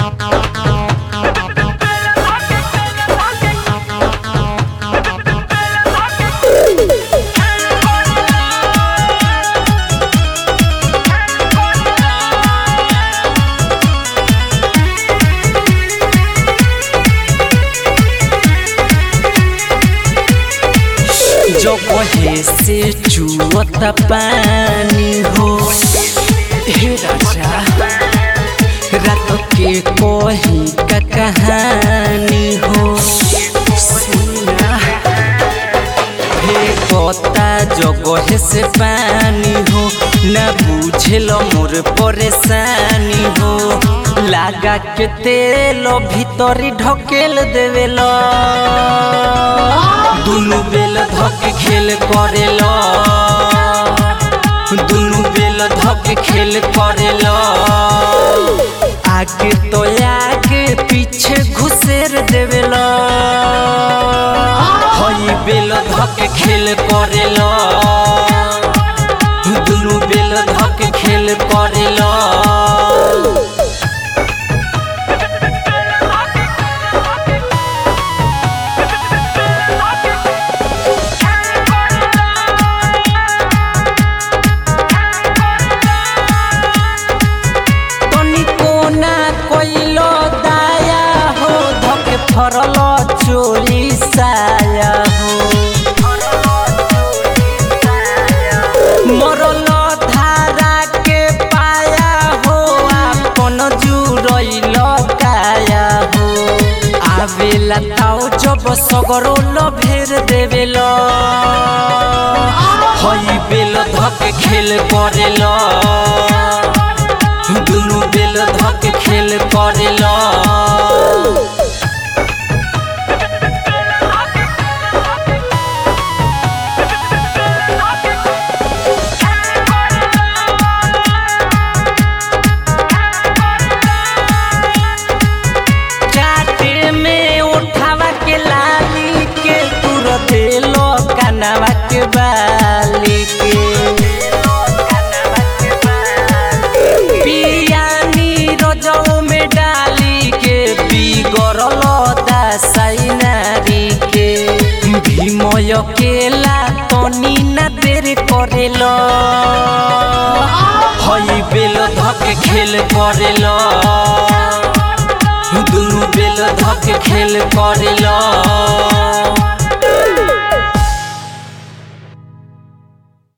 जो कहे से चुअत पानी हो हे राजा रात के कही का कहानी हो सुना हे कता जगह से पानी हो ना बुझेल मोर परेशानी हो लागा के तेल भीतरी ढकेल देवेल दुनु बेल धक खेल करेल दुनु बेल धक खेल करेल आगे तो आगे पीछे घुसेर देवेल हई बेल धक खेल करेल दुनु बेल धक खेल करेल तनिको ना कोइलो दाया हो धके फरल चोरी साया हो मरल धारा के पाया हो आपन जुरैल काया हो आवेला ताओ जब सगरो भेर देवेल हई बेल धके खेल करेल दुनु बेल धक खेल करेल चाटे में उठावा के लाली के तुर देलो कनवा के बाली के पियानी रोजौ में डाली के बिगड़ल दासाई नारी के भीमय केला तनी ना देर करेल हई बेल धक खेल करेल दुनु बेल धक खेल करेल